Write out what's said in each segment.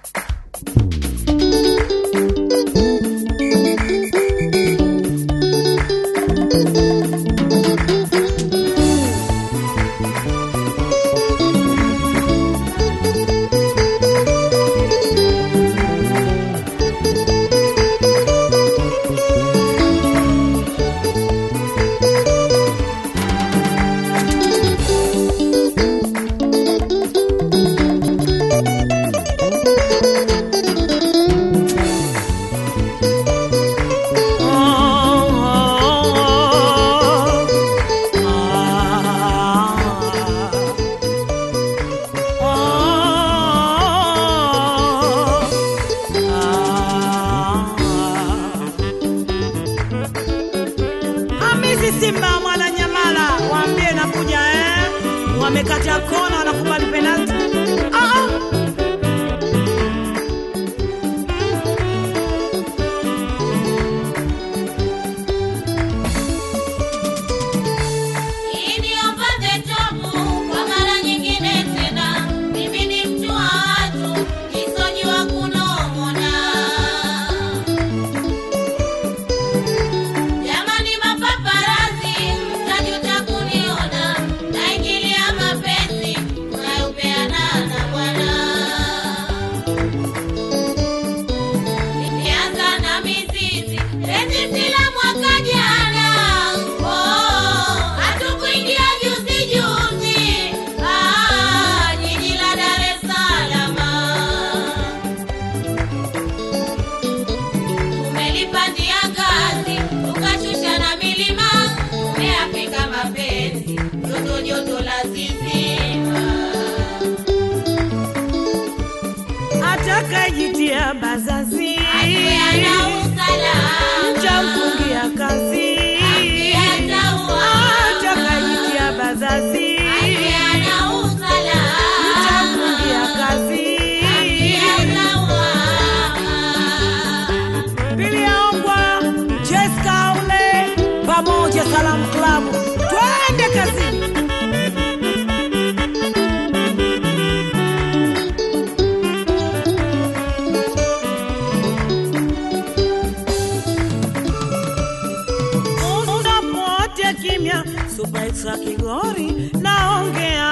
Hamisi Simba mwana Nyamala, waambie nakuja eh. Wamekata kona wanakubali penalti. Ah, ah. Iniombaze tobu kwa mara nyingine tena, mimi ni mtu wa watu, nisojua kunong'ona. Jamani mapaparazi, mtajuta kuniona, naingilia mapenzi mnayopeana na Bwana. Nilianza na mizizi penzi la mwaka jana, oh, hatukuingia juzi juzi, ah, jiji la Dar es Salaam. Tumelipandia ngazi tukashusha na milima, tumeapika mapenzi joto joto la zizima. Atakayejitia bazazi Ajue ana usalama. mtamfungia kazi. Atakayejitia bazazi mtamfungia kazi. Pili yaongwa Jessica ule pamoja Salamu Club, twende kazini. Muda pote kimya, Super Extra Kigori naongea.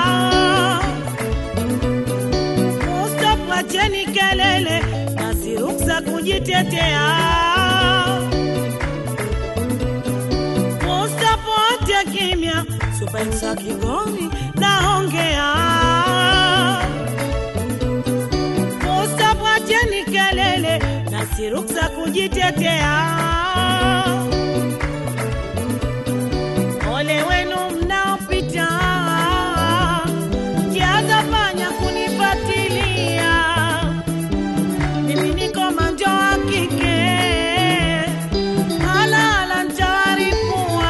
Stop, wacheni kelele na si ruksa kujitetea. Stop, wote kimya, Super Extra Kigori naongea. Stop, wacheni kelele na si ruksa kujitetea. Ole wenu mnaopita kiaza fanya kunifatilia, mimi niko manjo wa kike, halala ntawaripua.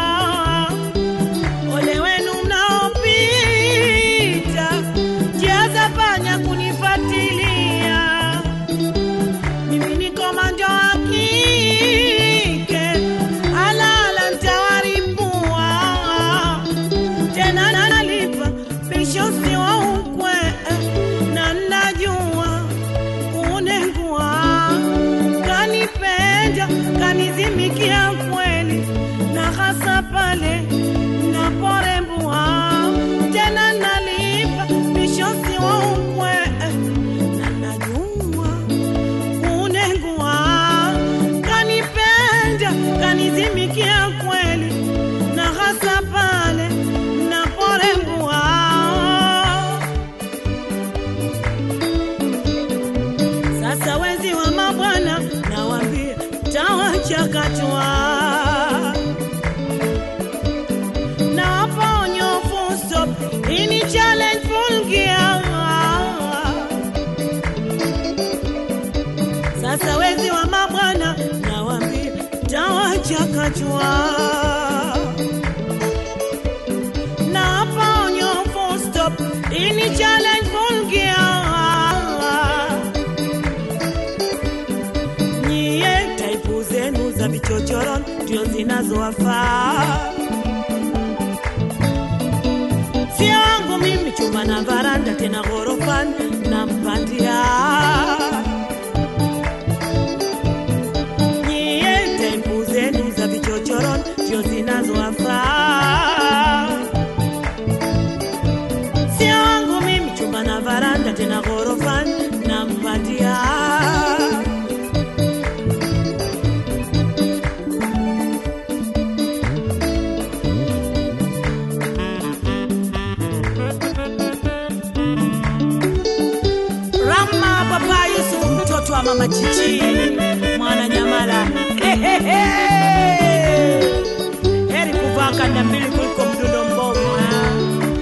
Ole wenu mnaopita kiaza fanya kunifatilia, mimi niko manjo wa kike, halala ntawaripua tena nalipa bishosi wa ukwe na najua kunengua kanipenda kanizimikia kweli na hasa pale naporembua tena nalipa bishosi wa ukwe na najua kunengua kanipenda kanizimikia kweli na hasa pale naporembua sasa wezi wa mabwana nawambia tawachakatwa na waponyo full stop ini challenge full gear sasa wezi wa mabwana nawambia tawachakachwa na hapa onyo full stop ini challenge full gear nyie taipu zenu za vichochoro ndio zinazowafaa sio wangu mimi chumba na varanda tena ghorofani na mpandia tena ghorofani nampatia Rama Papa Yusuf, mtoto wa mama Chichi, mwana Nyamala. Hehehe. Heri kuvaa kanda mbili kuliko mdundo mbovu. ha?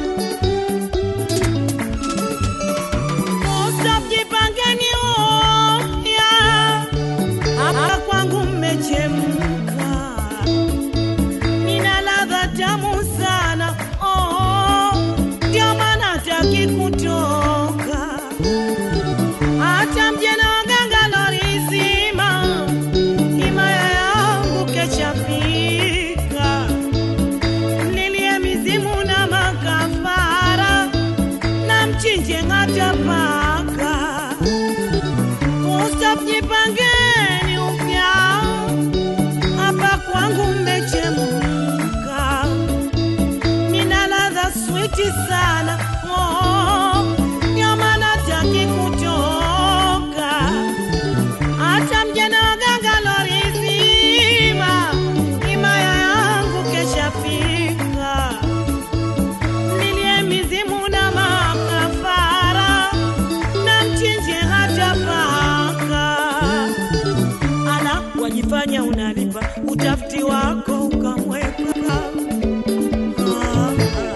Musa, mjipangeni upya, hapa kwangu mmechemka, nina ladha tamu sana, oh, ndio maana hataki kutoka hata mjana waganga lorizima himaya yangu keshafika, mlilie mizimu na makafara na mchinje hata paka. Musa, mjipangeni upya, hapa kwangu mmechemka, nina ladha switi sana oh, ndio maana hataki kutoka hata mjana waganga lorizima himaya yangu keshafika mlilie mizimu na makafara na mchinje hata paka ala wajifanya unalipa utafiti wako ukamweka Ah,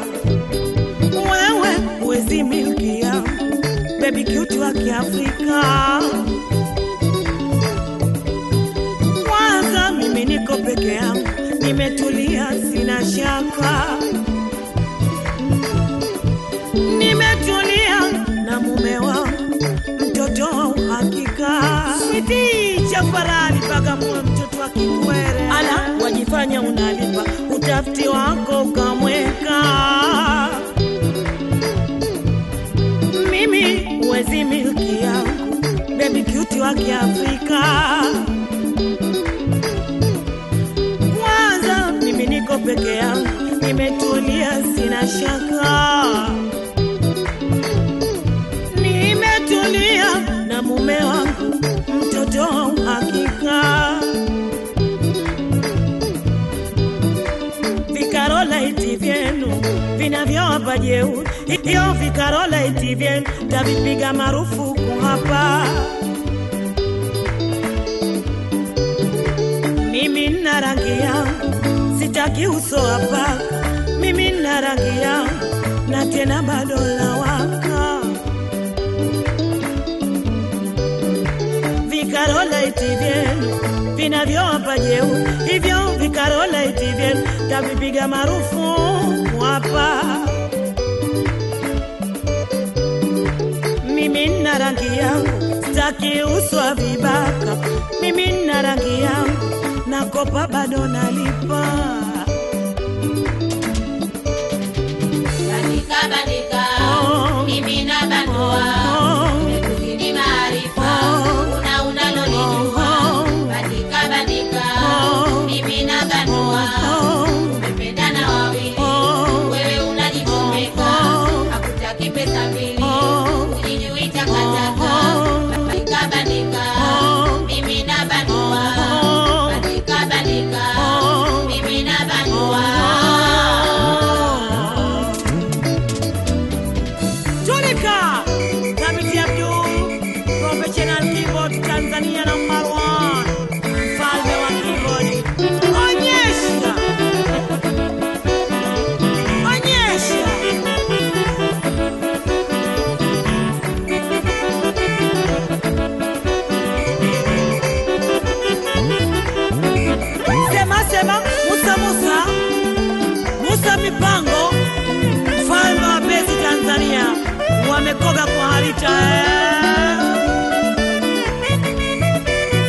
wewe huwezi milki yangu bebi cute wa kiafrika kwanza mimi niko peke yangu nimetulia sina shaka nimetulia na mume wangu mtoto wa uhakika switi chafarani pagamua mtoto wa kikwere ala wajifanya unalipa utafiti wako ukamweka mimi huwezi milki yangu bebi cute wa kiafrika kwanza mimi niko peke yangu nimetulia sina shaka nimetulia na mume wangu mtoto wa uhakika vikarolaiti vyenu vinavyowapa jeuri hiyo vikarolaiti vyenu tavipiga marufuku hapa mimi nina rangi yangu sitaki uso wa paka mimi nina rangi yangu na tena bado lawaka vikarolaiti vyenu vinavyowapa jeuri hivyo vikarolaiti vyenu tavipiga marufuku hapa mimi nina rangi yangu sitaki uswa vibaka mimi nina rangi yangu nakopa bado nalipa Bandika bandika, Oh. mimi na bandua, Oh. nimekuzidi maarifa, Oh. una unalolijua. Oh. Bandika bandika, Oh. mimi na bandua, Oh. umependana wawili, Oh. wewe unajichomeka, Oh. hakutaki pesa mbili, Oh. ujijui takataka. Oh. Bandika bandika, Oh. mimi na bandua, Oh. bandika bandika, Oh. mimi na bandua. Tulika Thabiti Abdul Professional Keyboard Tanzania number one Mfalme wa keyboard Onyesha Onyesha Sema sema Musa Musa Musa Mipango mfalme wa pesi Tanzania wamekoga kwa harita eh.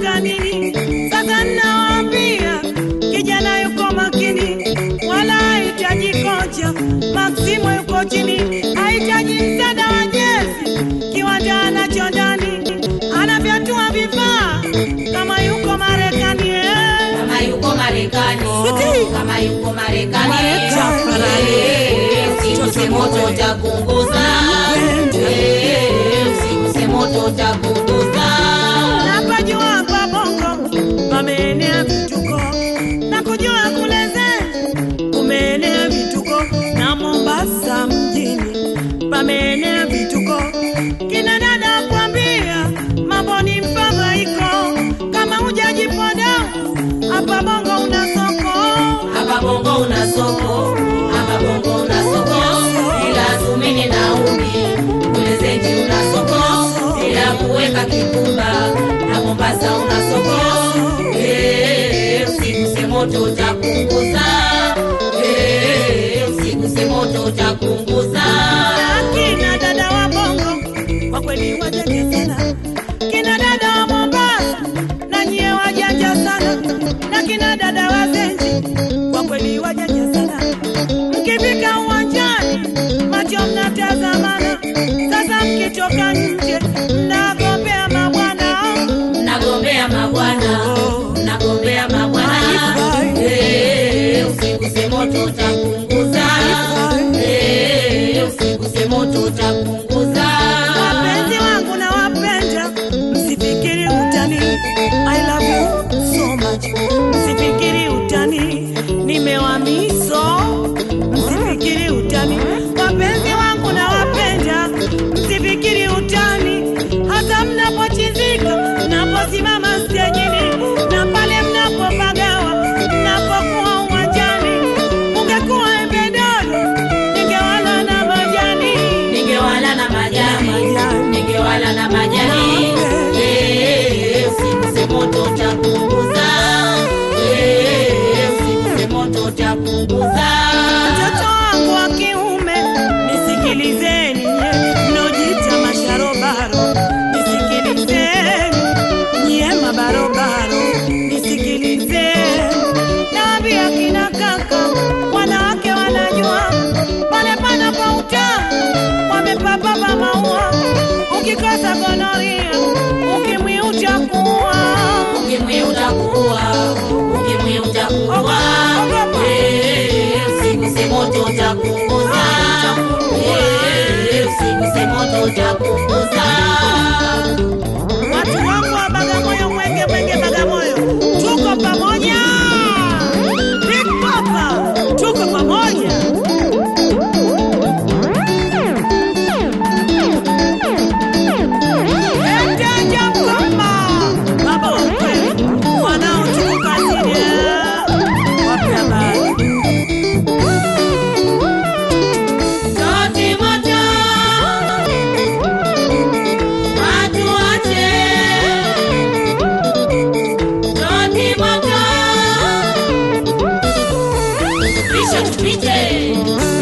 unataka nini? Sasa nawaambia kijana yuko makini, wala hahitaji kocha. Maksimo yuko chini, hahitaji msaada wa jezi, kiwanja anacho ndani, anavyatua vifaa kama yuko Marekani eh. kama yuko Marekani, Siti. kama yuko Marekani, Marekani. Eh, usiguse moto utapunguza, Eh, usiguse moto utapunguza. Hapa juu hapa Bongo pameenea vituko na kujua kule Zen kumeenea vituko na Mombasa mjini pameenea vituko. Kina dada kwambia mambo ni mfadhaiko, kama hujajipoda hapa Bongo una soko. Hapa Bongo una soko, hapa Bongo una soko, ila sumini na umi kule Zenji una soko, ila kuweka kikumba na Mombasa una soko. Eh, usiguse moto utapunguza, Eh, usiguse moto utapunguza. Kina dada wa Bongo kwa kweli wajanja sana, kina dada wa Mombasa na nyie wajanja sana, na kina dada wa Zenji kwa kweli wajanja sana. Mkifika uwanjani macho mnatazamana, sasa mkitoka nje mnagombea mabwana. Nagombea mabwana, nagombea mabwana. Eh, usiguse moto utapunguza. Eh, usiguse moto utapunguza. Wapenzi wangu na wapenda, msifikiri utani. I love you so much. Msifikiri utani, nimewamiso. Msifikiri utani, wapenzi wangu na wapenda, msifikiri utani. Hata mnapochizika, mnaposimama stejini, na pale mnapopagawa, mnapokuwa uwanjani, ungekuwa embe dodo, ningewala na majani. Ningewala na majani, ningewala na majani. Eh, usiguse moto utapunguza. Eh, usiguse moto utapunguza. Mtoto wangu wa kiume, nisikilizeni nye mnojita masharobaro, nisikilizeni nyie mabarobaro, nisikilizeni. Naambia kina kaka, wanawake wanajua pale panapo utamu, wamepapapa maua. Ukikosa gonoria, ukimwi utakuwa Ukimwi utakuwa, ukimwi utakuwa. Eh, usiguse moto utapunguza. Eh, usiguse moto utapunguza. Watu wangu wa Bagamoyo, Mwenge, Mwenge, Bagamoyo, tuko pamoja. Big Papa, tuko pamoja. Endaja mkoma, baba wa kweli, wanao tuko kazini. Wape habari. Sauti moto, watu wote. Sauti moto, pisha tupite.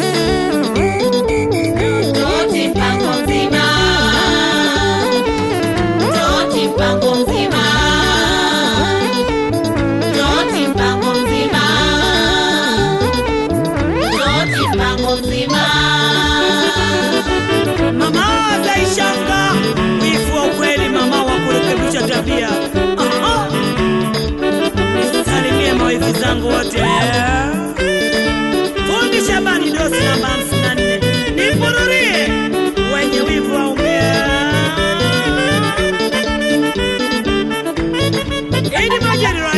Sauti mpango mzima, sauti mpango mzima, sauti mpango mzima. Sauti mpango mzima. Mama Zaishanga, wifu wa ukweli, mama wa kurekebisha tabia. Aha. Nisalimie mawifi zangu wote. Fundi Shabani dosi namba hamsini na nne. Nipururie wenye wivu waumia. Idi Majari